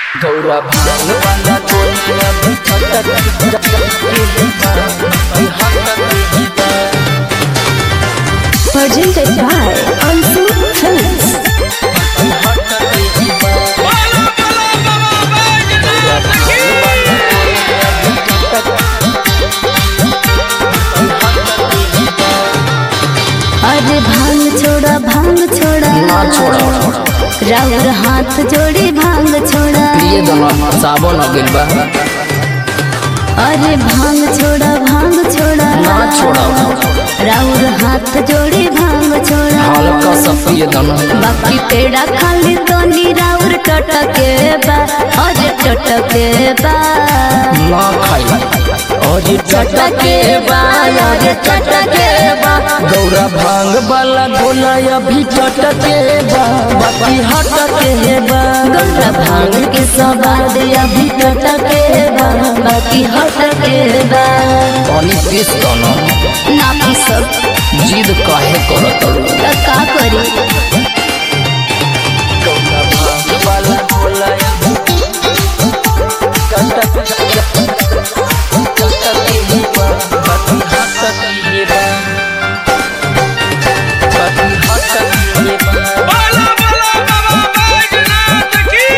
गौरा भांग वाला गोलिया भी छटक Presented by Ansu Films. अरे भांग छोड़ा भांग छोड़ा ना छोड़ा राउर हाथ जोड़ी भांग छोड़ा प्रिय दोनों साबन हो गइल बा अरे भांग छोड़ा भांग छोड़ा ना छोड़ा राउर हाथ जोड़ी भांग छोड़ा हल्का सा प्रिय दोनों बाकी पेड़ा खाली तो राउर टटके बा अरे टटके बा ना खाई और ये टटके बा अरे टटके बा गौरा भांग वाला गोला अभी चटके बा बाकी हटके बा गौरा भांग के सवाद अभी टटके बा बाकी हटके बा पानी पीस दोनों ना पी सब जिद काहे करत रू त का करी गौरा भांग वाला गोला अभी चटके चटके बा बाकी हटके बा बाकी हटके बा बाला बाला बाबा बैजनाथ की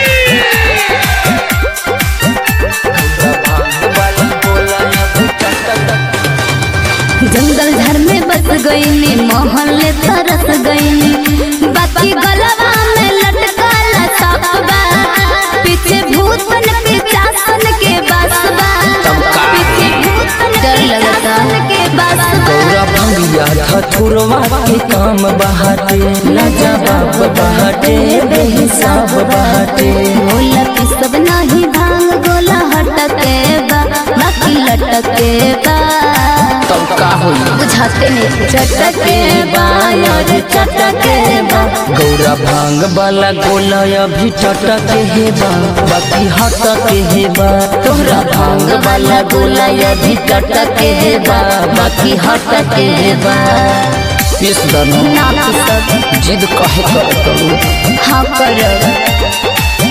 जंगल घर में बस गईनी मोहल्ले तरस गईनी बाकी गलवा में लटकाला सांप बा पीछे भूत बन पिचासन के बस बा पीछे भूत बन डर लगता के बस बा गौरा भंगिया धथुरवा के काम बहाटे लजा बाप बहाटे बेहिसाब बहाटे गोला की सब नाही भांग गोला हटके बा बाकी लटके बा तब का होई बुझाते नहीं चटके बा और चटके बा गौरा भांग वाला गोला अभी टटके हे बा बाकी हटके हे बा तोहरा भांग वाला गोला अभी टटके बा बाकी हटके बा पीस दनो ना पिसब जिद काहे करत रू हाँ करब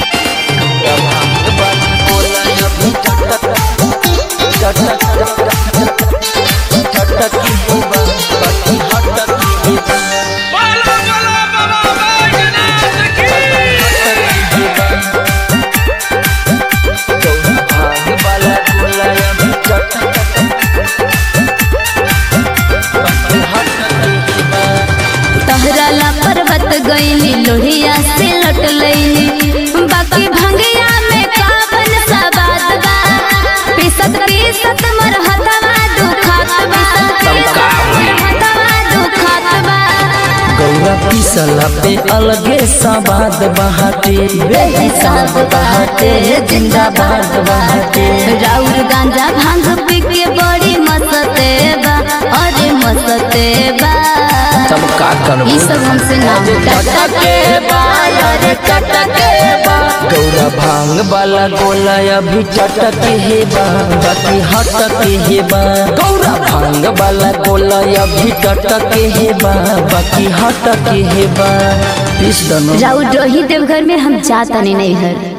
बाला बाला बाबा बैजनाथ की तहरा ला पर्वत गईनी लोहिया से लट लईनी बाकी भंगिया में काबन सा बात बा पिसत पिसत मर हतवा दुखात बा हतवा दुखात बा गौरा पिसला पे अलगे सवाद बहाटे बेहिसाब बहाटे जिंदाबाद बहाटे राउर गांजा भांग पी के बड़ी मसते बा अरे मसते बा तब का करबू ई सब हमसे ना टटके बा अरे टटके बा गौरा भांग वाला गोला अभी चटके हे बा बाकी हटके हे बा गौरा भांग वाला गोला अभी टटके हे बा बाकी हटके हे बा इस दनो राउर रोही देवघर में हम जाता नहीं नहीं घर